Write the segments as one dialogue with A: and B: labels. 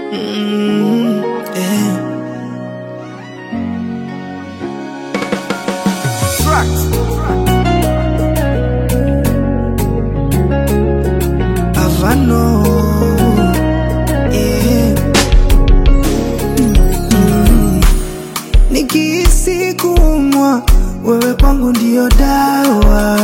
A: Mm, yeah. Havano, yeah. Mm. Nikihisi kuumwa, wewe kwangu ndio dawa.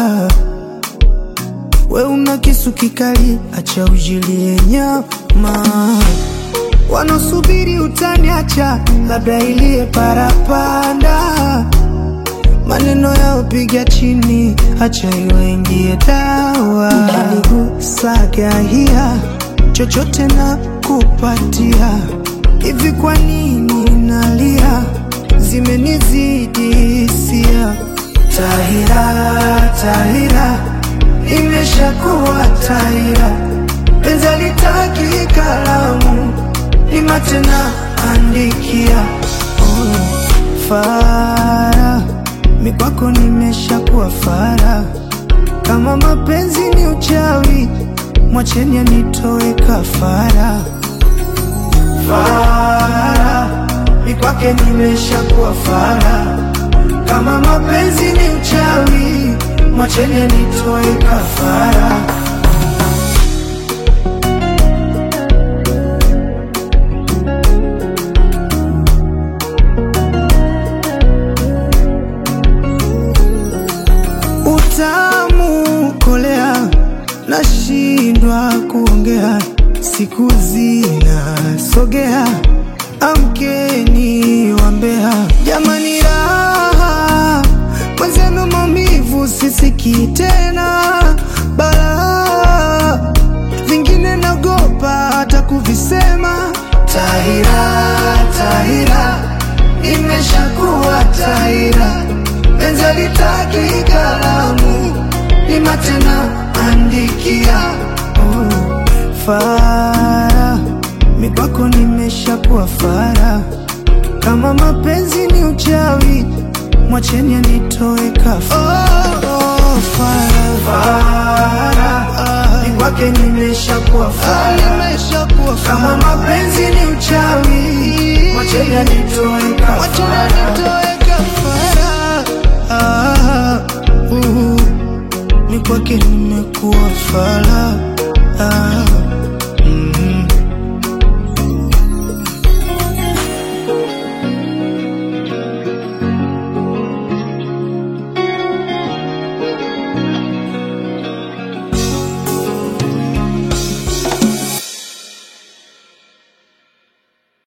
A: We una kisu kikali, acha ujilie nyama. Wanaosubiri utaniacha, labda ilie parapanda. Maneno yao piga chini, acha iwaingie dawa. Ukinigusagahia chochote na kupatia. Hivi kwa nini nalia? Zimenizidi hisia. Tahira, Tahira, nimeshakuwa Tahira. Penzi litaki kalamu, ni matena andikia. Oh, Fara, mikwako nimeshakuwa fara. Kama mapenzi ni uchawi, mwacheni anitoe kafara. Fara, mikwake nimeshakuwa fara. Kama mapenzi ni uchawi, mwacheni anitoe kafara. Utamu kolea, nashindwa kuongea, siku zinasogea, amkeni wambea, jamani raha mwenzenu, maumivu sisikii tena, balaa vingine nagopa hata kuvisema. Tahira, Tahira, imeshakuwa Tahira, penzi litaki kalamu, ni matena andikia. Oh, Fara, mikwako nimeshakuwa fara. Kama mapenzi ni uchawi, mwacheni anitoe kafara. Oh, oh, fara, fara, ah, mikwake nimeshakuwa fara. Nimeshakuwa fara. Kama mapenzi ni uchawi, mwacheni anitoe kafara. Mwacheni anitoe kafara. Ah, uh, mikwake nimekuwa fara. Ah,